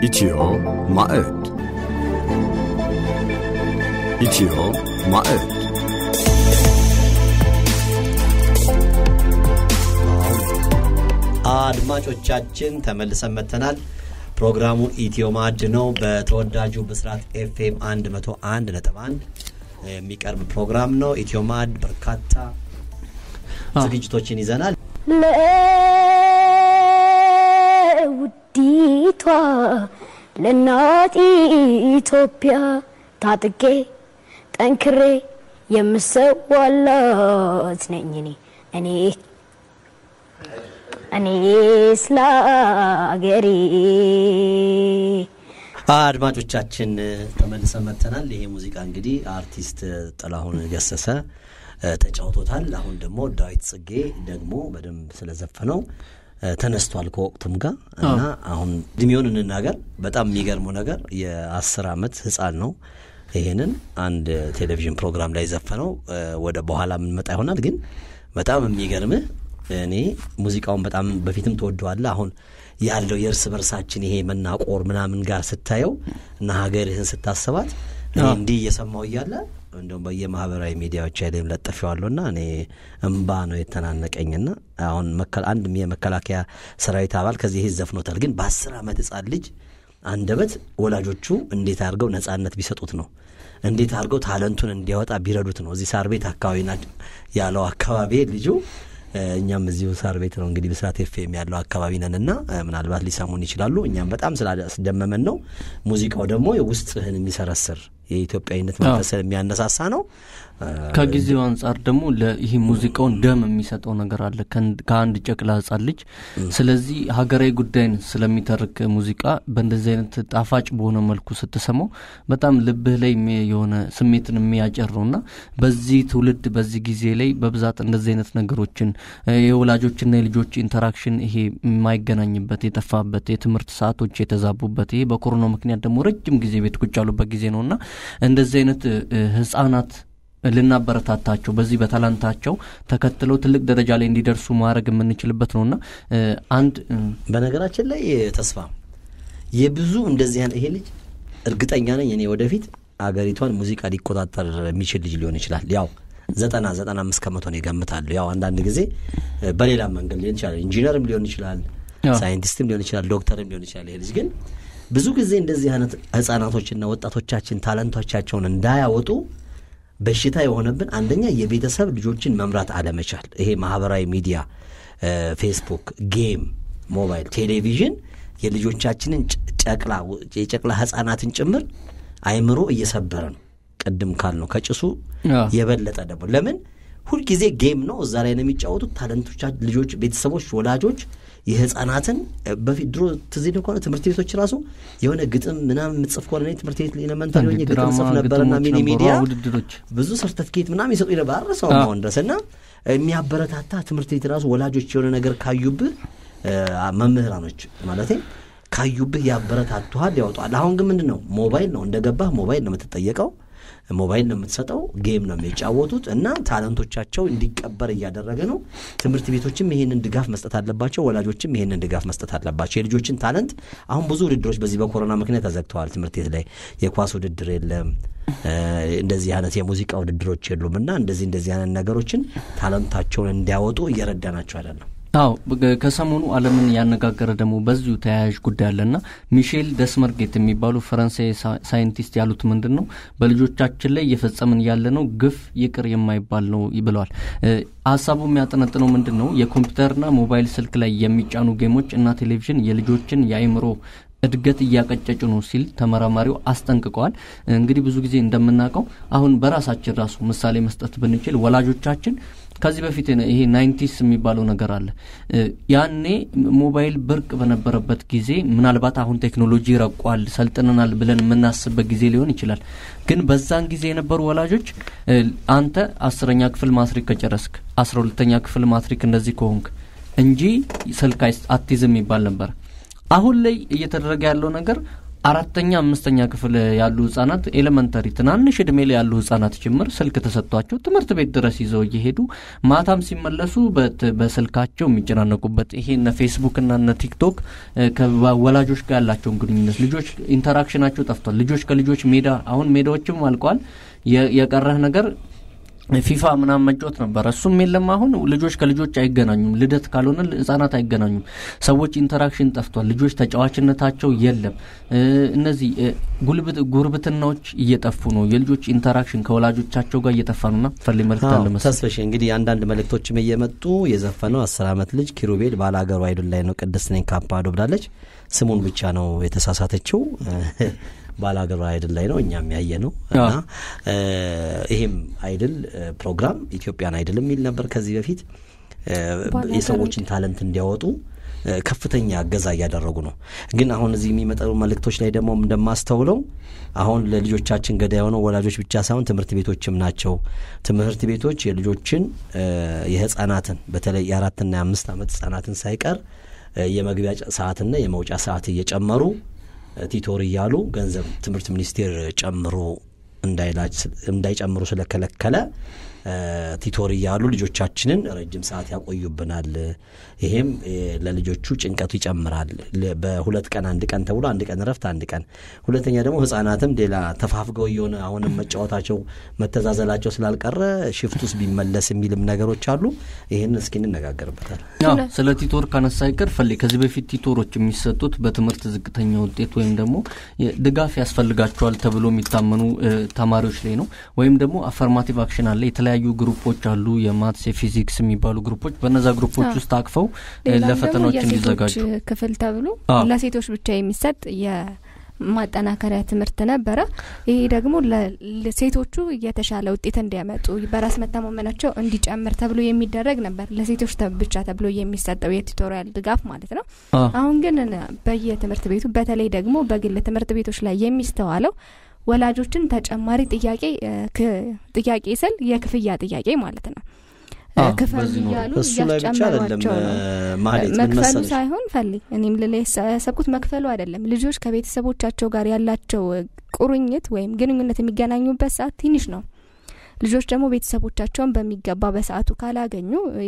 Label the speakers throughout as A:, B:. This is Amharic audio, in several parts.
A: ኢትዮ ማዕድ ኢትዮ ማዕድ
B: አድማጮቻችን ተመልሰን መጥተናል። ፕሮግራሙ ኢትዮ ማዕድ ነው። በተወዳጁ ብስራት ኤፍኤም 101 ነጥብ 1 የሚቀርብ ፕሮግራም ነው። ኢትዮ ማዕድ በርካታ ዝግጅቶችን ይዘናል።
C: ለውዲቷ ለእናት ኢትዮጵያ ታጥቄ ጠንክሬ የምሰዋላት ነኝ እኔ እኔ እኔ ስለ አገሬ
B: አድማጮቻችን ተመልሰን መጥተናል። ይሄ ሙዚቃ እንግዲህ አርቲስት ጥላሁን ገሰሰ ተጫውቶታል። አሁን ደግሞ ዳዊት ጽጌ ደግሞ በደንብ ስለዘፈነው ተነስቷል ከወቅቱም ጋር እና አሁን እድሜውን እንናገር። በጣም የሚገርመው ነገር የአስር ዓመት ህፃን ነው። ይሄንን አንድ ቴሌቪዥን ፕሮግራም ላይ ዘፈነው። ወደ በኋላ የምንመጣ ይሆናል። ግን በጣም የሚገርምህ እኔ ሙዚቃውን በጣም በፊትም ተወደዋለ አሁን ያለው የእርስ በርሳችን ይሄ መናቆር ምናምን ጋር ስታየው እና ሀገርህን ስታስባት እኔ እንዲህ እየሰማው እያለ እንደውም በየማህበራዊ ሚዲያዎች ላይም ለጥፌዋለሁ እና እኔ እምባ ነው የተናነቀኝና አሁን አንድ የመከላከያ ሰራዊት አባል ከዚህ ይህ ዘፍኖታል። ግን በአስር ዓመት ህጻን ልጅ አንደበት ወላጆቹ እንዴት አድርገው ነጻነት ቢሰጡት ነው እንዴት አድርገው ታለንቱን እንዲያወጣ ቢረዱት ነው። እዚህ ሳር ቤት አካባቢ ያለው አካባቢ ልጁ እኛም እዚሁ ሳር ቤት ነው እንግዲህ ብስራት ኤፍኤም ያለው አካባቢ ነን እና ምናልባት ሊሰሙን ይችላሉ። እኛም በጣም ስላስደመመን ነው። ሙዚቃው ደግሞ ውስጥህን የሚሰረስር የኢትዮጵያዊነት መንፈስን የሚያነሳሳ ነው።
D: ከጊዜው አንጻር ደግሞ ይህ ሙዚቃውን ደም የሚሰጠው ነገር አለ ከአንድ ጨቅላ ህጻን ልጅ። ስለዚህ ሀገራዊ ጉዳይን ስለሚተርክ ሙዚቃ በእንደዚህ አይነት ጣፋጭ በሆነ መልኩ ስትሰማው በጣም ልብህ ላይ የሆነ ስሜትን የሚያጨር ነው እና በዚህ ትውልድ በዚህ ጊዜ ላይ በብዛት እንደዚህ አይነት ነገሮችን የወላጆችና የልጆች ኢንተራክሽን ይሄ የማይገናኝበት የጠፋበት የትምህርት ሰዓቶች የተዛቡበት ይሄ በኮሮና ምክንያት ደግሞ ረጅም ጊዜ ቤት ቁጭ ያሉበት ጊዜ ነው እና እንደዚህ አይነት ህጻናት ልናበረታታቸው በዚህ በታላንታቸው ተከትለው ትልቅ ደረጃ ላይ እንዲደርሱ ማድረግ የምንችልበት ነውና አንድ
B: በነገራችን ላይ ተስፋ የብዙ እንደዚህ ይሄ ልጅ እርግጠኛ ነኝ እኔ ወደፊት አገሪቷን ሙዚቃ ሊቆጣጠር የሚችል ልጅ ሊሆን ይችላል። ያው ዘጠና ዘጠና አምስት ከመቶ ነው ይገምታለሁ። ያው አንዳንድ ጊዜ በሌላ መንገድ ሊሆን ይችላል። ኢንጂነርም ሊሆን ይችላል፣ ሳይንቲስትም ሊሆን ይችላል፣ ዶክተርም ሊሆን ይችላል። ይሄ ልጅ ግን ብዙ ጊዜ እንደዚህ አይነት ህጻናቶችና ወጣቶቻችን ታለንቶቻቸውን እንዳያወጡ በሽታ የሆነብን አንደኛ የቤተሰብ ልጆችን መምራት አለመቻል። ይሄ ማህበራዊ ሚዲያ፣ ፌስቡክ፣ ጌም፣ ሞባይል፣ ቴሌቪዥን የልጆቻችንን ጨቅላ የጨቅላ ህጻናትን ጭምር አይምሮ እየሰበረ ነው። ቅድም ካልነው ከጭሱ የበለጠ ደግሞ ለምን ሁልጊዜ ጌም ነው እዛ ላይ ነው የሚጫወቱት ታለንቶቻ ልጆች፣ ቤተሰቦች፣ ወላጆች የህፃናትን በፊት ድሮ ትዝ ይልህ ከሆነ ትምህርት ቤቶች ራሱ የሆነ ግጥም ምናምን የምጽፍ ከሆነ እኔ ትምህርት ቤት ኤሌመንታሪ ሆኜ ግጥም ጽፍ ነበርና ሚኒ ሚዲያ ብዙ ሰርተፍኬት ምናምን ይሰጡ ነበር አረሰው አሁን ድረስ እና የሚያበረታታ ትምህርት ቤት ራሱ ወላጆች የሆነ ነገር ካዩብህ መምህራኖች ማለት ካዩብህ ያበረታቱሃል፣ ያወጣል። አሁን ግን ምንድን ነው ሞባይል ነው እንደገባህ ሞባይል ነው የምትጠየቀው ሞባይል ነው የምትሰጠው፣ ጌም ነው የሚጫወቱት እና ታለንቶቻቸው እንዲቀበር እያደረገ ነው። ትምህርት ቤቶችም ይሄንን ድጋፍ መስጠት አለባቸው፣ ወላጆችም ይሄንን ድጋፍ መስጠት አለባቸው። የልጆችን ታለንት አሁን ብዙ ውድድሮች በዚህ በኮሮና ምክንያት ተዘግተዋል። ትምህርት ቤት ላይ የኳስ ውድድር የለም፣ እንደዚህ አይነት የሙዚቃ ውድድሮች የሉም እና እንደዚህ እንደዚህ አይነት ነገሮችን ታለንታቸውን እንዲያወጡ እየረዳናቸው አይደለም።
D: አዎ ከሰሞኑ ዓለምን ያነጋገረ ደግሞ በዚሁ ተያያዥ ጉዳይ አለና ሚሼል ደስመርጌት የሚባሉ ፈረንሳይ ሳይንቲስት ያሉት ምንድን ነው በልጆቻችን ላይ እየፈጸምን ያለ ነው ግፍ ይቅር የማይባል ነው ብለዋል። ሀሳቡ የሚያጠነጥነው ምንድን ነው የኮምፒውተርና ሞባይል ስልክ ላይ የሚጫኑ ጌሞች እና ቴሌቪዥን የልጆችን የአይምሮ እድገት እያቀጨጩ ነው ሲል ተመራማሪው አስጠንቅቀዋል። እንግዲህ ብዙ ጊዜ እንደምናውቀው አሁን በራሳችን ራሱ ምሳሌ መስጠት ብንችል ወላጆቻችን ከዚህ በፊት ይሄ ናይንቲስ የሚባለው ነገር አለ። ያኔ ሞባይል ብርቅ በነበረበት ጊዜ ምናልባት አሁን ቴክኖሎጂ ረቋል፣ ሰልጥነናል ብለን የምናስብበት ጊዜ ሊሆን ይችላል። ግን በዛን ጊዜ የነበሩ ወላጆች አንተ አስረኛ ክፍል ማትሪክ ከጨረስክ አስራ ሁለተኛ ክፍል ማትሪክ እንደዚህ ከሆንክ እንጂ ስልክ አትይዝም ይባል ነበር። አሁን ላይ እየተደረገ ያለው ነገር አራተኛ አምስተኛ ክፍል ያሉ ህጻናት ኤሌመንተሪ ትናንሽ እድሜ ላይ ያሉ ህጻናት ጭምር ስልክ ተሰጥቷቸው ትምህርት ቤት ድረስ ይዘው እየሄዱ ማታም ሲመለሱ በት- በስልካቸው የሚጨናነቁበት ይሄ እነ ፌስቡክ እና እነ ቲክቶክ እ፣ ከወላጆች ጋር ያላቸውን ግንኙነት ልጆች ኢንተራክሽናቸው ጠፍቷል። ልጆች ከልጆች ሜዳ አሁን ሜዳዎችም አልቋል። የ- የቀረህ ነገር ፊፋ ምናምን መጫወት ነበረ። እሱም የለም። አሁን ልጆች ከልጆች አይገናኙም። ልደት ካልሆነ ህጻናት አይገናኙም። ሰዎች ኢንተራክሽን ጠፍቷል። ልጆች ተጫዋችነታቸው የለም። እ፣ እነዚህ እ፣ ጉልብት ጉርብትናዎች እየጠፉ ነው። የልጆች ኢንተራክሽን ከወላጆቻቸው ጋር እየጠፋ ነውና ፈል መልክት አለ መሰለኝ።
B: ተስፈሽ እንግዲህ አንዳንድ መልእክቶችም እየመጡ የዘፈነው አስር ዓመት ልጅ ኪሩቤል ባላገሩ አይዱል ላይ ነው ቅድስት ነኝ ካፓዶ ብላለች። ስሙን ብቻ ነው የተሳሳተችው። ባላገሩ አይድል ላይ ነው እኛም ያየ ነው እና እ፣ ይሄም አይድል እ፣ ፕሮግራም ኢትዮጵያን አይድል የሚል ነበር ከዚህ በፊት እ፣
C: ባላገሩ
B: የሰዎችን ታለንት እንዲያወጡ እ፣ ከፍተኛ እገዛ እያደረጉ ነው። ግን አሁን እዚህ የሚመጡ መልእክቶች ላይ ደግሞ እንደማስተውለው አሁን ለልጆቻችን ገዳ የሆነው ወላጆች ብቻ ሳይሆን ትምህርት ቤቶችም ናቸው። ትምህርት ቤቶች የልጆችን እ፣ የህጻናትን በተለይ የአራትና የአምስት ዓመት ህጻናትን ሳይቀር እ፣ የመግቢያ ጨ- ሰዓትና የመውጫ ሰዓት እየጨመሩ እ፣ ቲቶር እያሉ ገንዘብ ትምህርት ሚኒስቴር ጨምሮ እንዳይላች እንዳይጨምሩ ስለከለከለ እ፣ ቲቶር እያሉ ልጆቻችንን ረጅም ሰዓት ያቆዩብናል። ይሄም እ፣ ለልጆቹ ጭንቀቱ ይጨምራል። ለ- በሁለት ቀን አንድ ቀን ተብሎ አንድ ቀን እረፍት አንድ ቀን። ሁለተኛ ደግሞ ህጻናትም ሌላ ተፋፍገው እየሆነ አሁንም መጫወታቸው መተዛዘላቸው ስላልቀረ ሽፍት ውስጥ ቢመለስ የሚልም ነገሮች አሉ። ይህን እስኪ እንነጋገርበታል።
D: ያው ስለ ቲቶር ካነሳ አይቀር ፈሌ ከዚህ በፊት ቲቶሮች የሚሰጡት በትምህርት ዝቅተኛ ውጤት ወይም ደግሞ የ- ድጋፍ ያስፈልጋቸዋል ተብሎ የሚታመኑ እ፣ ተማሪዎች ላይ ነው። ወይም ደግሞ አፈርማቲቭ አክሽን አለ። የተለያዩ ግሩፖች አሉ፣ የማትስ የፊዚክስ የሚባሉ ግሩፖች። በነዛ ግሩፖች
E: አዎ።
D: ውስጥ አቅፈው እ፣
E: ሌላም ደግሞ
D: ለፈተናዎች
E: የሴቶች
D: እንዲዘጋጁ
E: ክፍል ተብሎ
D: አዎ።
E: ለሴቶች ብቻ የሚሰጥ የማጠናከሪያ ትምህርት ነበረ። ይሄ ደግሞ ለ- ለሴቶቹ የተሻለ ውጤት እንዲያመጡ በራስ መተማመናቸው እንዲጨምር ተብሎ የሚደረግ ነበር። ለሴቶች ተ- ብቻ ተብሎ የሚሰጠው የቱቶሪያል ድጋፍ ማለት ነው።
D: አ፣
E: አሁን ግን በየትምህርት ቤቱ በተለይ ደግሞ በግል ትምህርት ቤቶች ላይ የሚስተዋለው ወላጆችን ተጨማሪ ጥያቄ እ፣ ክ- ጥያቄ ስል የክፍያ ጥያቄ ማለት ነው እ፣
D: አዎ፣
E: ክፈሉ
D: በዚህ ነው።
E: እያሉ
B: እሱ ላይ ብቻ አይደለም
E: እያስጨመሯቸው ነው።
B: ማህሌት ምን
E: መክፈሉ
B: መሰለሽ
E: ሳይሆን ፈልግ እኔም ልላ ያሰብኩት መክፈሉ አይደለም። ልጆች ከቤተሰቦቻቸው ጋር ያላቸው እ፣ ቁርኝት ወይም ግንኙነት የሚገናኙበት ሰዓት ትንሽ ነው። ልጆች ደግሞ ቤተሰቦቻቸውን በሚገባ በሰዓቱ ካላገኙ እ፣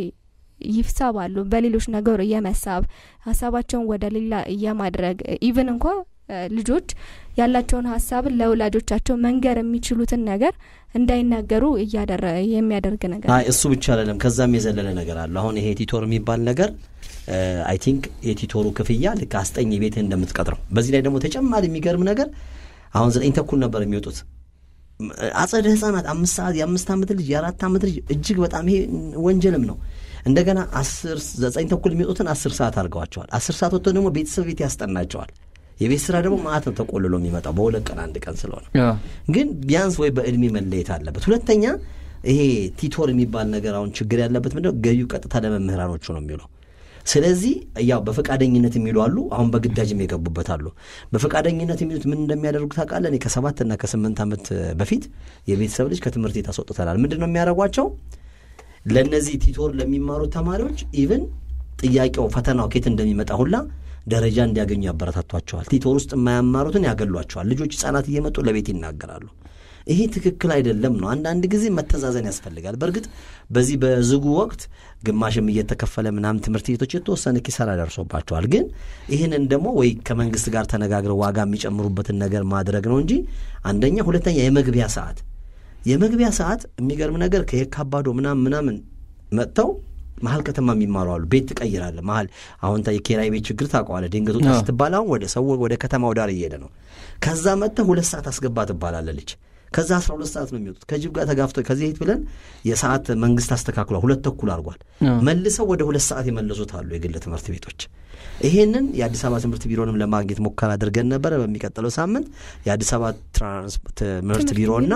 E: ይሳባሉ። በሌሎች ነገር የመሳብ ሀሳባቸውን ወደ ሌላ የማድረግ ኢቭን እንኳ እ፣ ልጆች ያላቸውን ሀሳብን ለወላጆቻቸው መንገር የሚችሉትን ነገር እንዳይናገሩ እያደረ የሚያደርግ ነገር
B: አይ እሱ ብቻ አይደለም፣ ከዛም የዘለለ ነገር አለ። አሁን ይሄ ቲቶር የሚባል ነገር አይ ቲንክ የቲቶሩ ክፍያ ልክ አስጠኝ ቤትህ እንደምትቀጥረው። በዚህ ላይ ደግሞ ተጨማሪ የሚገርም ነገር አሁን ዘጠኝ ተኩል ነበር የሚወጡት አጸደ ህጻናት አምስት ሰዓት የአምስት ዓመት ልጅ የአራት ዓመት ልጅ እጅግ በጣም ይሄ ወንጀልም ነው። እንደገና አስር ዘጠኝ ተኩል የሚወጡትን አስር ሰዓት አድርገዋቸዋል። አስር ሰዓት ወጥቶ ደግሞ ቤተሰብ ቤት ያስጠናቸዋል። የቤት ስራ ደግሞ ማአት ነው ተቆልሎ የሚመጣው በሁለት ቀን አንድ ቀን ስለሆነ
D: ያ፣
B: ግን ቢያንስ ወይ በእድሜ መለየት አለበት። ሁለተኛ ይሄ ቲቶር የሚባል ነገር አሁን ችግር ያለበት ምንድነው ገቢው ቀጥታ ለመምህራኖቹ ነው የሚውለው። ስለዚህ ያው በፈቃደኝነት የሚሉ አሉ፣ አሁን በግዳጅም የገቡበት አሉ። በፈቃደኝነት የሚሉት ምን እንደሚያደርጉ ታውቃለህ? እኔ ከሰባትና ከስምንት ዓመት በፊት የቤተሰብ ልጅ ከትምህርት ቤት አስወጥተናል። ምንድን ነው የሚያደርጓቸው? ለእነዚህ ቲቶር ለሚማሩት ተማሪዎች ኢቭን ጥያቄው ፈተናው ኬት እንደሚመጣ ሁላ ደረጃ እንዲያገኙ ያበረታቷቸዋል። ቲቶር ውስጥ የማያማሩትን ያገሏቸዋል። ልጆች ህጻናት እየመጡ ለቤት ይናገራሉ። ይሄ ትክክል አይደለም ነው። አንዳንድ ጊዜ መተዛዘን ያስፈልጋል። በእርግጥ በዚህ በዝጉ ወቅት ግማሽም እየተከፈለ ምናምን ትምህርት ቤቶች የተወሰነ ኪሳራ ደርሶባቸዋል። ግን ይህንን ደግሞ ወይ ከመንግስት ጋር ተነጋግረው ዋጋ የሚጨምሩበትን ነገር ማድረግ ነው እንጂ አንደኛ፣ ሁለተኛ የመግቢያ ሰዓት የመግቢያ ሰዓት የሚገርም ነገር ከየካባዶ ምናምን ምናምን መጥተው መሀል ከተማ የሚማሩ አሉ። ቤት ትቀይራለህ መሀል አሁን ታ- የኪራይ ቤት ችግር ታውቀዋለህ። ድንገት ውጣ
D: አዎ።
B: ስትባል አሁን ወደ ሰው ወደ ከተማው ዳር እየሄደ ነው። ከዛ መጥተህ ሁለት ሰዓት አስገባ ትባላለህ ልጅ ከዛ አስራ ሁለት ሰዓት ነው የሚወጡት ከጅብ ጋር ተጋፍቶ ከዚህ ሄት ብለን የሰዓት መንግስት አስተካክሏል። ሁለት ተኩል አድርጓል።
D: አዎ።
B: መልሰው ወደ ሁለት ሰዓት የመለሱት አሉ የግል ትምህርት ቤቶች። ይሄንን የአዲስ አበባ ትምህርት ቢሮንም ለማግኘት ሙከራ አድርገን ነበረ። በሚቀጥለው ሳምንት የአዲስ አበባ ትራንስ ትምህርት ቢሮና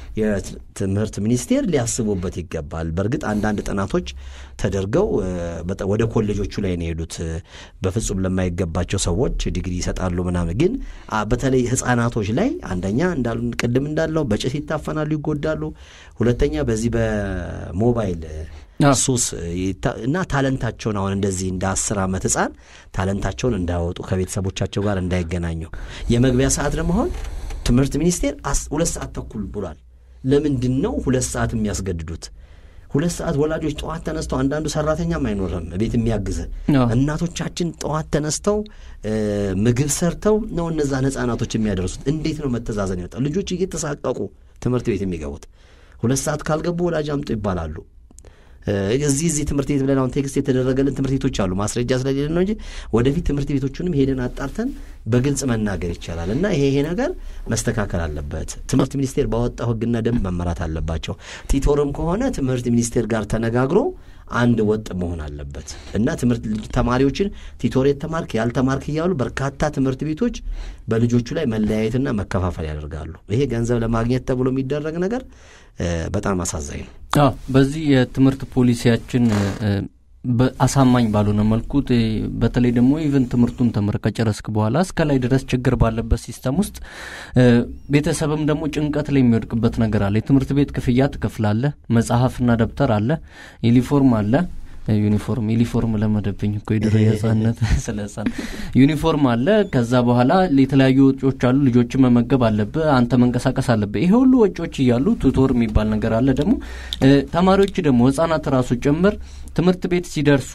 B: የትምህርት ሚኒስቴር ሊያስቡበት ይገባል። በእርግጥ አንዳንድ ጥናቶች ተደርገው እ፣ በጣም ወደ ኮሌጆቹ ላይ ነው የሄዱት። እ፣ በፍጹም ለማይገባቸው ሰዎች ዲግሪ ይሰጣሉ ምናምን። ግን አ፣ በተለይ ህጻናቶች ላይ አንደኛ እንዳሉ ቅድም እንዳለው በጭስ ይታፈናሉ፣ ይጎዳሉ። ሁለተኛ በዚህ በሞባይል
D: አዎ።
B: ሱስ ይታ- እና ታለንታቸውን አሁን እንደዚህ እንደ አስር ዓመት ህፃን ታለንታቸውን እንዳያወጡ ከቤተሰቦቻቸው ጋር እንዳይገናኙ የመግቢያ ሰዓት ደግሞ አሁን ትምህርት ሚኒስቴር አስ- ሁለት ሰዓት ተኩል ብሏል። ለምንድን ነው ሁለት ሰዓት የሚያስገድዱት? ሁለት ሰዓት ወላጆች ጠዋት ተነስተው አንዳንዱ ሰራተኛም አይኖርም ቤት የሚያግዝ
D: አዎ።
B: እናቶቻችን ጠዋት ተነስተው እ፣ ምግብ ሰርተው ነው እነዛን ህጻናቶች የሚያደርሱት። እንዴት ነው መተዛዘን ይወጣል? ልጆች እየተሳቀቁ ትምህርት ቤት የሚገቡት ሁለት ሰዓት ካልገቡ ወላጅ አምጡ ይባላሉ። እ፣ እዚህ እዚህ ትምህርት ቤት ብለን አሁን ቴክስት የተደረገልን ትምህርት ቤቶች አሉ። ማስረጃ ስለሌለ ነው እንጂ ወደፊት ትምህርት ቤቶቹንም ሄደን አጣርተን በግልጽ መናገር ይቻላል። እና ይሄ ይሄ ነገር መስተካከል አለበት። ትምህርት ሚኒስቴር ባወጣው ህግና ደንብ መመራት አለባቸው። ቲቶርም ከሆነ ትምህርት ሚኒስቴር ጋር ተነጋግሮ አንድ ወጥ መሆን አለበት እና ትምህርት ልጅ- ተማሪዎችን ቲቶር የተማርክ ያልተማርክ እያሉ በርካታ ትምህርት ቤቶች በልጆቹ ላይ መለያየትና መከፋፈል ያደርጋሉ። ይሄ ገንዘብ ለማግኘት ተብሎ የሚደረግ ነገር እ፣ በጣም አሳዛኝ ነው።
D: አዎ በዚህ የትምህርት ፖሊሲያችን እ፣ በ- አሳማኝ ባልሆነ መልኩ እ፣ በተለይ ደግሞ ኢቨን ትምህርቱን ተምረ ከጨረስክ በኋላ እስከ ላይ ድረስ ችግር ባለበት ሲስተም ውስጥ እ፣ ቤተሰብም ደግሞ ጭንቀት ላይ የሚወድቅበት ነገር አለ። የትምህርት ቤት ክፍያ ትከፍላለህ፣ መጽሐፍና ደብተር አለ፣ ዩኒፎርም አለ ዩኒፎርም ዩኒፎርም ለመደብኝ እኮ የድሮ የህጻነት ስለ ህጻን ዩኒፎርም አለ። ከዛ በኋላ የተለያዩ ወጪዎች አሉ። ልጆችን መመገብ አለብህ፣ አንተ መንቀሳቀስ አለብህ። ይሄ ሁሉ ወጪዎች እያሉ ቱቶር የሚባል ነገር አለ። ደግሞ እ፣ ተማሪዎች ደግሞ ህጻናት ራሱ ጭምር ትምህርት ቤት ሲደርሱ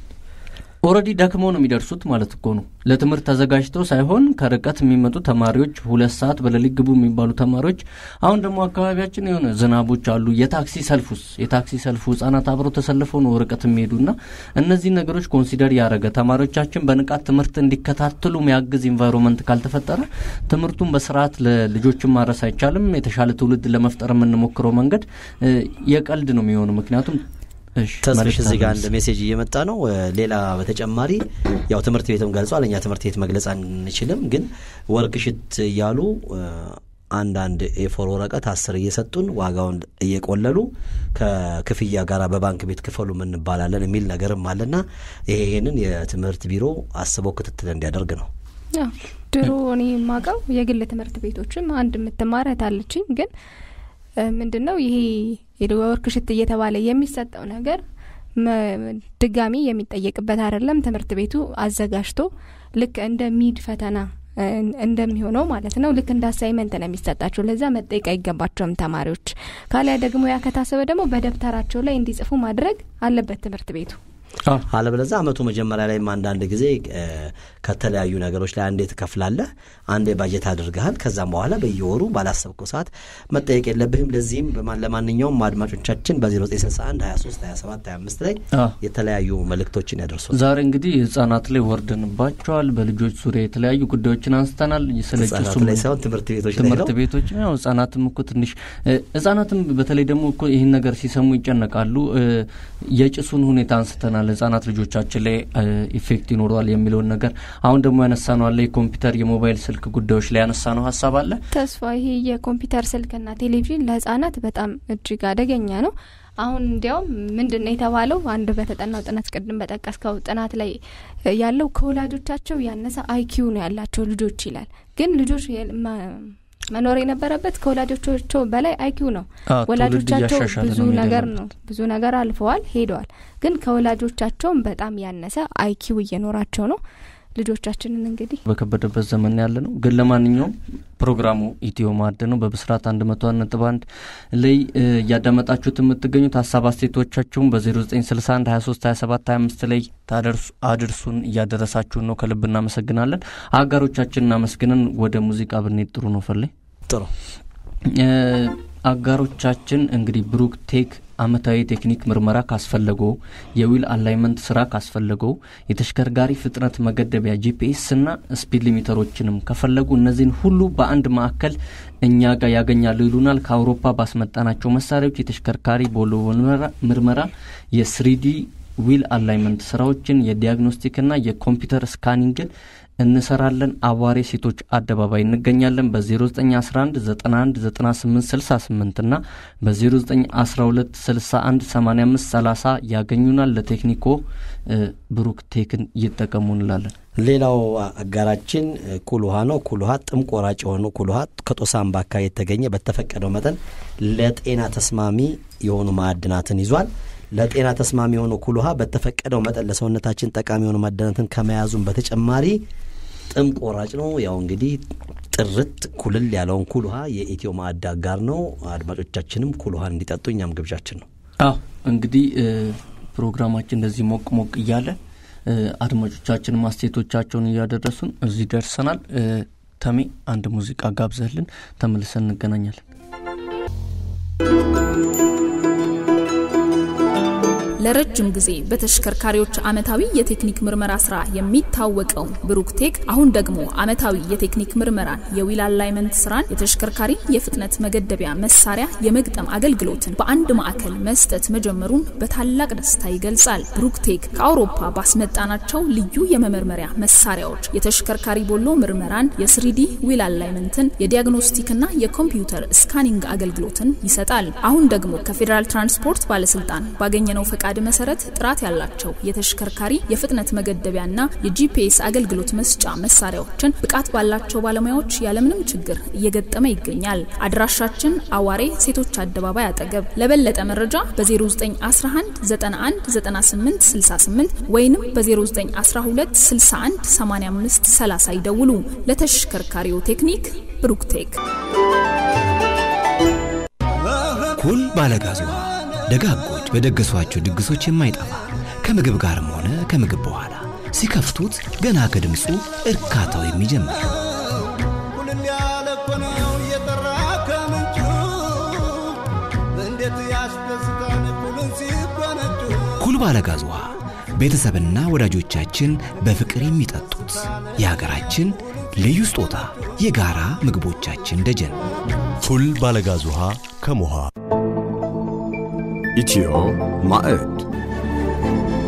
D: ኦልሬዲ ደክመው ነው የሚደርሱት ማለት እኮ ነው። ለትምህርት ተዘጋጅተው ሳይሆን ከርቀት የሚመጡ ተማሪዎች ሁለት ሰዓት በሌሊት ግቡ የሚባሉ ተማሪዎች። አሁን ደግሞ አካባቢያችን የሆነ ዝናቦች አሉ። የታክሲ ሰልፉስ የታክሲ ሰልፉ ህጻናት አብረው ተሰልፈው ነው ርቀት የሚሄዱና እነዚህ ነገሮች ኮንሲደር ያደረገ ተማሪዎቻችን በንቃት ትምህርት እንዲከታተሉ የሚያግዝ ኢንቫይሮንመንት ካልተፈጠረ ትምህርቱን በስርዓት ለልጆችን ማድረስ አይቻልም። የተሻለ ትውልድ ለመፍጠር የምንሞክረው መንገድ እ፣ የቀልድ ነው የሚሆነው ምክንያቱም እሺ፣
B: ተስፍሽ
D: መልእክት
B: እዚህ ጋር
D: አለ
B: አንድ ሜሴጅ እየመጣ ነው። እ፣ ሌላ በተጨማሪ ያው ትምህርት ቤትም ገልጿል። እኛ ትምህርት ቤት መግለጽ አንችልም፣ ግን ወርክሽት እያሉ እ፣ አንዳንድ ኤፎር ወረቀት አስር እየሰጡን ዋጋውን እየቆለሉ ከክፍያ ጋር በባንክ ቤት ክፈሉ እንባላለን የሚል ነገርም አለና ይሄ ይሄንን የትምህርት ቢሮ አስበው ክትትል እንዲያደርግ ነው።
E: ያው ድሮ እኔ የማውቀው የግል ትምህርት ቤቶችም አንድ የምትማር እህት አለችኝ። ግን ምንድን ነው ይሄ የወርክሽት እየተባለ የሚሰጠው ነገር መ- ድጋሚ የሚጠየቅበት አይደለም። ትምህርት ቤቱ አዘጋጅቶ ልክ እንደ ሚድ ፈተና እ፣ እንደሚሆነው ማለት ነው። ልክ እንደ አሳይመንት ነው የሚሰጣቸው። ለዛ መጠየቅ አይገባቸውም ተማሪዎች። ካሊያ ደግሞ ያ ከታሰበ ደግሞ በደብተራቸው ላይ እንዲጽፉ ማድረግ አለበት ትምህርት ቤቱ።
D: አዎ።
B: አለበለዛ አመቱ መጀመሪያ ላይም አንዳንድ ጊዜ እ፣ ከተለያዩ ነገሮች ላይ አንዴ ትከፍላለህ፣ አንዴ ባጀት አድርገሃል። ከዛም በኋላ በየወሩ ባላሰብከው ሰዓት መጠየቅ የለብህም። ለዚህም በማ- ለማንኛውም አድማጮቻችን በ0961 23 27 25 ላይ
D: አዎ።
B: የተለያዩ መልእክቶችን ያደርሱን።
D: ዛሬ እንግዲህ ህጻናት ላይ ወርደንባቸዋል። በልጆች ዙሪያ የተለያዩ ጉዳዮችን አንስተናል። ስለ
B: ህጻናት
D: ጭሱም
B: ላይ ሳይሆን ትምህርት ቤቶች ላይ
D: ትምህርት
B: ነው።
D: ቤቶች ያው ህጻናትም እኮ ትንሽ እ፣ ህጻናትም በተለይ ደግሞ እኮ ይህን ነገር ሲሰሙ ይጨነቃሉ። እ፣ የጭሱን ሁኔታ አንስተናል። ህጻናት ልጆቻችን ላይ እ፣ ኢፌክት ይኖረዋል የሚለውን ነገር አሁን ደግሞ ያነሳ ነው አለ የኮምፒውተር የሞባይል ስልክ ጉዳዮች ላይ ያነሳ ነው ሀሳብ አለ።
E: ተስፋ ይሄ የኮምፒውተር ስልክና ቴሌቪዥን ለህጻናት በጣም እጅግ አደገኛ ነው። አሁን እንዲያውም ምንድን ነው የተባለው? አንድ በተጠናው ጥናት ቅድም በጠቀስከው ጥናት ላይ ያለው ከወላጆቻቸው ያነሰ አይኪዩ ነው ያላቸው ልጆች ይላል። ግን ልጆች የ- መ- መኖር የነበረበት ከወላጆቻቸው በላይ አይኪዩ ነው።
D: አዎ፣ ትውልድ
E: ወላጆቻቸው
D: እያሻሻለ
E: ብዙ
D: ነው መሄድ
E: ነገር
D: ያለበት።
E: ነው ብዙ ነገር አልፈዋል ሄደዋል። ግን ከወላጆቻቸውም በጣም ያነሰ አይኪዩ እየኖራቸው ነው። ልጆቻችንን እንግዲህ
D: በከበደበት ዘመን ያለ ነው። ግን ለማንኛውም ፕሮግራሙ ኢትዮ ማዕድ ነው። በብስራት አንድ መቶ አንድ ነጥብ አንድ ላይ እ፣ እያዳመጣችሁት የምትገኙት ሀሳብ አስተያየቶቻችሁን በ0961 23 27 25 ላይ ታደርሱ አድርሱን። እያደረሳችሁን ነው። ከልብ እናመሰግናለን። አጋሮቻችን እናመስግነን ወደ ሙዚቃ ብንሄድ ጥሩ ነው። ፈለኝ
B: ጥሩ
D: እ፣ አጋሮቻችን እንግዲህ ብሩክ ቴክ አመታዊ ቴክኒክ ምርመራ ካስፈለገው የዊል አላይመንት ስራ ካስፈለገው የተሽከርካሪ ፍጥነት መገደቢያ ጂፒኤስ እና ስፒድ ሊሚተሮችንም ከፈለጉ እነዚህን ሁሉ በአንድ ማዕከል እኛ ጋር ያገኛሉ ይሉናል። ከአውሮፓ ባስመጣናቸው መሳሪያዎች የተሽከርካሪ ቦሎ ምርመራ የስሪዲ ዊል አላይመንት ስራዎችን የዲያግኖስቲክና የኮምፒውተር ስካኒንግን እንሰራለን። አዋሬ ሴቶች አደባባይ እንገኛለን። በ0911 91 98 68 እና በ0912 61 85 30 ያገኙናል። ለቴክኒኮ እ፣ ብሩክ ቴክን ይጠቀሙ እንላለን።
B: ሌላው አጋራችን ኩል ውሃ ነው። ኩል ውሃ ጥም ቆራጭ የሆኑ ኩል ውሃ ከጦሳምባ አካባቢ የተገኘ በተፈቀደው መጠን ለጤና ተስማሚ የሆኑ ማዕድናትን ይዟል። ለጤና ተስማሚ የሆነው ኩል ውሃ በተፈቀደው መጠን ለሰውነታችን ጠቃሚ የሆኑ ማዕድናትን ከመያዙም በተጨማሪ ጥም ቆራጭ ነው። ያው እንግዲህ ጥርት ኩልል ያለውን ኩል ውሃ የኢትዮ ማዕድ አጋር ነው። አድማጮቻችንም ኩል ውሃን እንዲጠጡ እኛም ግብዣችን ነው።
D: አዎ እንግዲህ እ፣ ፕሮግራማችን እንደዚህ ሞቅ ሞቅ እያለ እ፣ አድማጮቻችን ማስቴቶቻቸውን እያደረሱን እዚህ ደርሰናል። እ፣ ተሜ አንድ ሙዚቃ ጋብዘህልን ተመልሰን እንገናኛለን።
F: ለረጅም ጊዜ በተሽከርካሪዎች ዓመታዊ የቴክኒክ ምርመራ ስራ የሚታወቀው ብሩክቴክ አሁን ደግሞ ዓመታዊ የቴክኒክ ምርመራን፣ የዊል አላይመንት ስራን፣ የተሽከርካሪ የፍጥነት መገደቢያ መሳሪያ የመግጠም አገልግሎትን በአንድ ማዕከል መስጠት መጀመሩን በታላቅ ደስታ ይገልጻል። ብሩክቴክ ከአውሮፓ ባስመጣናቸው ልዩ የመመርመሪያ መሳሪያዎች የተሽከርካሪ ቦሎ ምርመራን፣ የስሪዲ ዊል አላይመንትን፣ የዲያግኖስቲክና የኮምፒውተር ስካኒንግ አገልግሎትን ይሰጣል። አሁን ደግሞ ከፌዴራል ትራንስፖርት ባለስልጣን ባገኘነው ፈቃድ መሰረት ጥራት ያላቸው የተሽከርካሪ የፍጥነት መገደቢያና የጂፒኤስ አገልግሎት መስጫ መሳሪያዎችን ብቃት ባላቸው ባለሙያዎች ያለምንም ችግር እየገጠመ ይገኛል። አድራሻችን አዋሬ ሴቶች አደባባይ አጠገብ። ለበለጠ መረጃ በ0911 91 98 68 ወይንም በ0912 61 85 30 ይደውሉ። ለተሽከርካሪው ቴክኒክ ብሩክቴክ።
G: ኩል ባለጋዝ ውሃ ደጋጎች በደገሷቸው ድግሶች የማይጠፋ ከምግብ ጋርም ሆነ ከምግብ በኋላ ሲከፍቱት ገና ከድምፁ እርካታው የሚጀምር
H: ኩልል ያለ እኮ ነው እየጠራ ከምንጩ እንዴት ያስደስታል ኩልን ሲጎነጩ
G: ኩል ባለጋዝ ውሃ ቤተሰብና ወዳጆቻችን በፍቅር የሚጠጡት የሀገራችን ልዩ ስጦታ የጋራ ምግቦቻችን ደጀን
I: ኩል ባለጋዝ ውሃ ከሞሃ
A: ኢትዮ ማዕድ